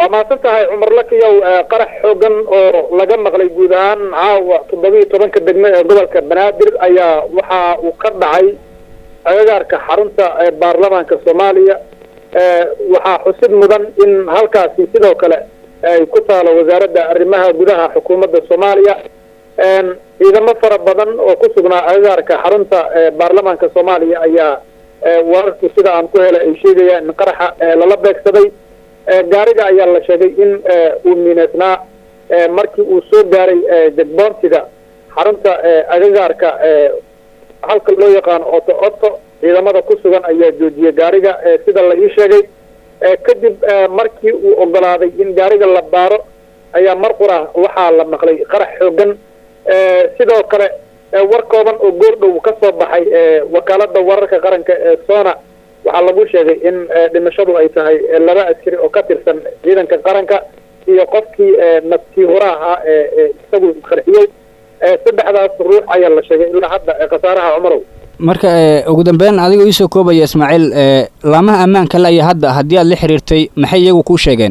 waa mahadsan tahay cumar lakiyow qarax xoogan oo laga maqlay guud ahaan caawa toddobiiyo tobanka degme ee gobolka banaadir ayaa waxa uu ka dhacay agagaarka xarunta baarlamaanka soomaaliya waxaa xusid mudan in halkaasi sidoo kale ay ku taalo wasaaradda arrimaha gudaha xukuumadda soomaaliya ciidamo fara badan oo ku sugnaa agagaarka xarunta baarlamaanka soomaaliya ayaa wararku sida aan ku helay ay sheegayaan in qaraxa lala beegsaday gaariga ayaa la sheegay in uu miineysnaa markii uu soo gaaray jegboontiga xarunta agagaarka halka loo yaqaano oto oto ciidamada ku sugan ayaa joojiyey gaariga sida la ii sheegay kadib markii uu ogolaaday in gaariga la baaro ayaa mar qura waxaa la maqlay qarax xoogan sidoo kale war kooban oo goordhow ka soo baxay wakaalada wararka qaranka ee sona waxaa lagu sheegay in dhimashadu ay tahay laba askari oo ka tirsan ciidanka qaranka iyo qofkii naftii hura ahaa ee isagu qarxiyey saddexdaas ruux ayaa la sheegay ilaa hadda khasaaraha cumarow marka ugu dambeyn adigoo iisoo koobaya ismaaciil laamaha ammaanka le ayaa hadda haddii aad la xiriirtay maxay iyagu kuu sheegeen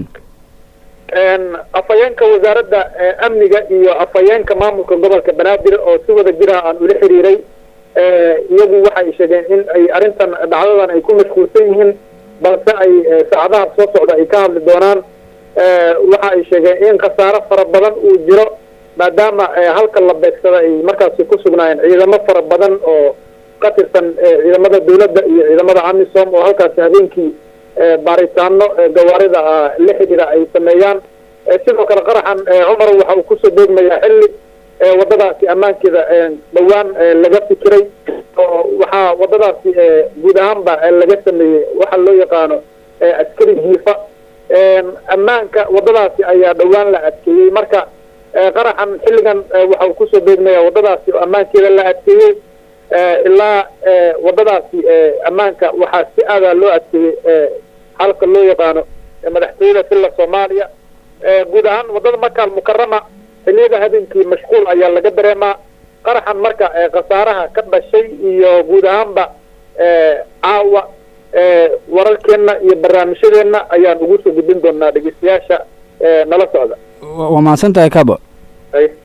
afhayeenka wasaaradda amniga iyo afhayeenka maamulka gobolka banaadir oo si wada jira aan ula xiriiray iyagu waxay sheegeen in ay arrintan dhacdadan ay ku mashquulsan yihiin balse ay saacadaha soo socda ay ka hadli doonaan waxa ay sheegeen in khasaaro fara badan uu jiro maadaama halka la beegsada ay markaasi ku sugnaayeen ciidamo fara badan oo ka tirsan ciidamada dawladda iyo ciidamada amisom oo halkaasi habeenkii baaritaano gawaarida la xidhiira ay sameeyaan sidoo kale qaraxan cumar waxa uu kusoo deegmayaa xilli wadadaasi ammaankeeda dhowaan laga fikiray oo waxaa wadadaasi guud ahaanba laga sameeyey waxa loo yaqaano askari jiifa ammaanka wadadaasi ayaa dhowaan la adkeeyey marka qaraxan xilligan waxa uu kusoo deegmaya wadadaasi oo ammaankeeda la adkeeyey ilaa wadadaasi ammaanka waxaa si aadaa loo adkeeyey halka loo yaqaano madaxtooyada silla soomaaliya guud ahaan wadada makaal mukarama xiliyada habeenkii mashquul ayaa laga dareemaa qaraxan marka khasaaraha ka dhashay iyo guud ahaanba caawa wararkeenna iyo barnaamijyadeenna ayaan ugu soo gudbin doonaa dhegeystayaasha nala socda waa mahadsan tahay kabo